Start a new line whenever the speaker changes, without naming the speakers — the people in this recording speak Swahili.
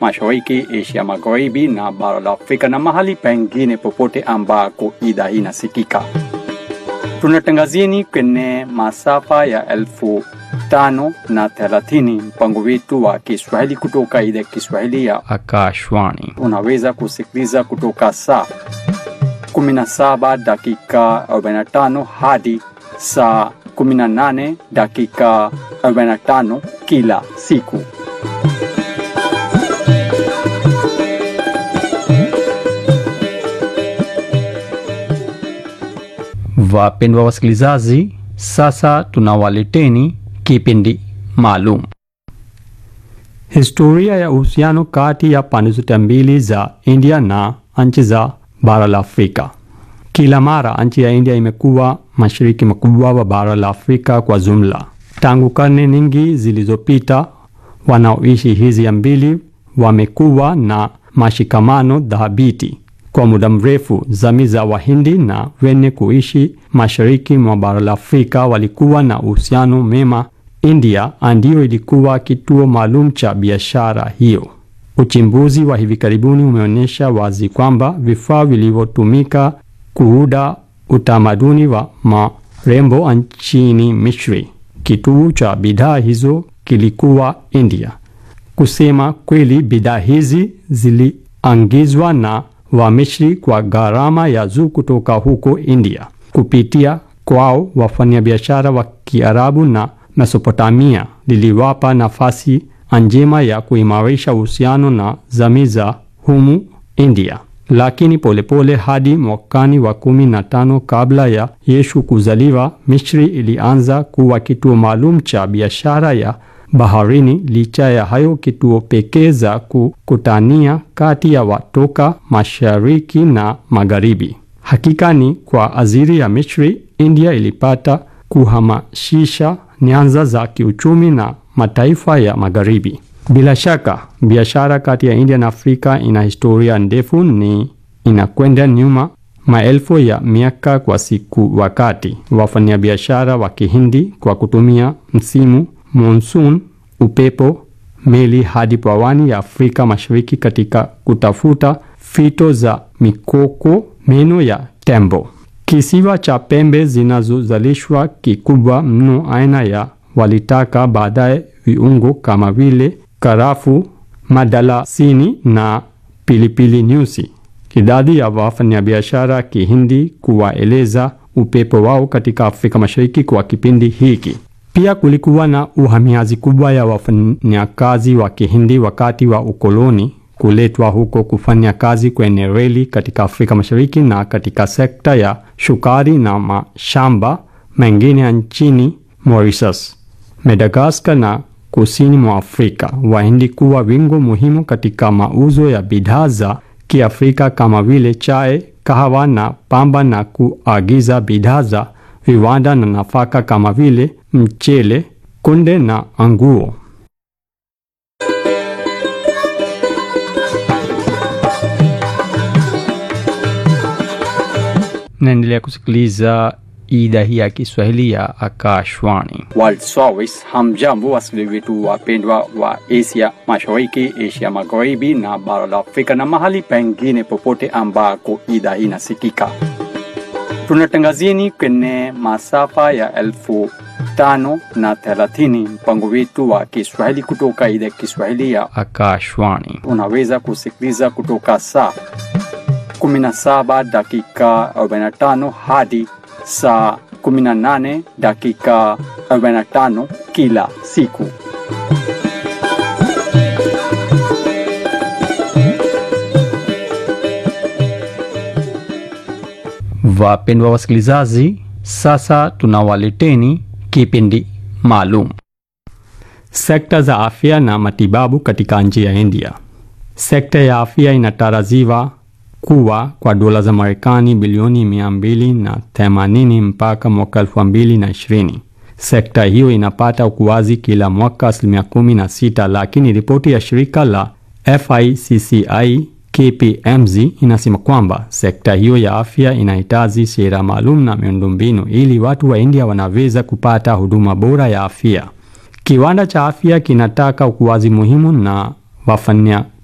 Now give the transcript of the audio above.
Mashariki, Asia Magharibi na bara la Afrika na mahali pengine popote ambako idhaa hii inasikika. Tunatangazieni kwenye masafa ya elfu tano na thelathini mpango wetu wa Kiswahili kutoka idhaa ya Kiswahili ya
Akashwani.
unaweza kusikiliza kutoka saa 17 dakika 45 hadi saa 18 dakika 45 kila siku.
Wapendwa wasikilizaji, sasa tunawaleteni kipindi maalum, historia ya uhusiano kati ya pande zote mbili za India na nchi za bara la Afrika. Kila mara nchi ya India imekuwa mashariki makubwa wa bara la Afrika kwa jumla. Tangu karne nyingi zilizopita, wanaoishi hizi mbili wamekuwa na mashikamano dhabiti kwa muda mrefu. Jamii za Wahindi na wenye kuishi mashariki mwa bara la Afrika walikuwa na uhusiano mema. India ndiyo ilikuwa kituo maalum cha biashara hiyo. Uchimbuzi wa hivi karibuni umeonyesha wazi kwamba vifaa vilivyotumika kuuda utamaduni wa marembo nchini Misri, kituo cha bidhaa hizo kilikuwa India. Kusema kweli, bidhaa hizi ziliangizwa na Wamisri kwa gharama ya juu kutoka huko India. Kupitia kwao, wafanyabiashara wa Kiarabu na Mesopotamia liliwapa nafasi njema ya kuimarisha uhusiano na jamii za humu India. Lakini polepole pole hadi mwakani wa kumi na tano kabla ya Yesu kuzaliwa, Misri ilianza kuwa kituo maalum cha biashara ya baharini. Licha ya hayo, kituo pekee za kukutania kati ya watoka mashariki na magharibi. Hakika ni kwa ajili ya Misri, India ilipata kuhamasisha nyanza za kiuchumi na mataifa ya magharibi. Bila shaka biashara kati ya India na Afrika ina historia ndefu, ni inakwenda nyuma maelfu ya miaka kwa siku, wakati wafanyabiashara wa Kihindi kwa kutumia msimu monsoon, upepo, meli hadi pwani ya Afrika Mashariki katika kutafuta fito za mikoko, meno ya tembo. Kisiwa cha pembe zinazozalishwa kikubwa mno aina ya walitaka, baadaye viungo kama vile karafu, madalasini na pilipili nyusi. Idadi ya wafanyabiashara Kihindi kuwaeleza upepo wao katika Afrika Mashariki kwa kipindi hiki. Pia kulikuwa na uhamiaji kubwa ya wafanyakazi wa Kihindi wakati wa ukoloni kuletwa huko kufanya kazi kwenye reli katika Afrika Mashariki na katika sekta ya shukari na mashamba mengine nchini Mauritius, Madagascar na kusini mwa Afrika. Wahindi kuwa wingo muhimu katika mauzo ya bidhaa za Kiafrika kama vile chai, kahawa na pamba na kuagiza bidhaa za viwanda na nafaka kama vile mchele, kunde na nguo. Naendelea kusikiliza idhaa hii ya Kiswahili ya Akashwani.
World Service. Hamjambo wasikilizaji wetu wapendwa wa Asia Mashariki, Asia Magharibi na bara la Afrika na mahali pengine popote ambako idhaa hii inasikika. Tunatangazieni kwenye masafa ya elfu tano na thelathini mpango wetu wa Kiswahili kutoka idhaa ya Kiswahili ya
Akashwani.
unaweza kusikiliza kutoka saa 17 dakika 45 hadi saa 18 dakika 45 kila siku.
Wapendwa wasikilizaji, sasa tunawaleteni kipindi maalum, sekta za afya na matibabu katika nchi ya India. Sekta ya afya inatarajiwa kuwa kwa dola za Marekani bilioni mia mbili na themanini mpaka mwaka elfu mbili na ishirini. Sekta hiyo inapata ukuaji kila mwaka asilimia kumi na sita, lakini ripoti ya shirika la FICCI KPMG inasema kwamba sekta hiyo ya afya inahitaji sera maalum na miundombinu ili watu wa India wanaweza kupata huduma bora ya afya. Kiwanda cha afya kinataka ukuaji muhimu na wafanya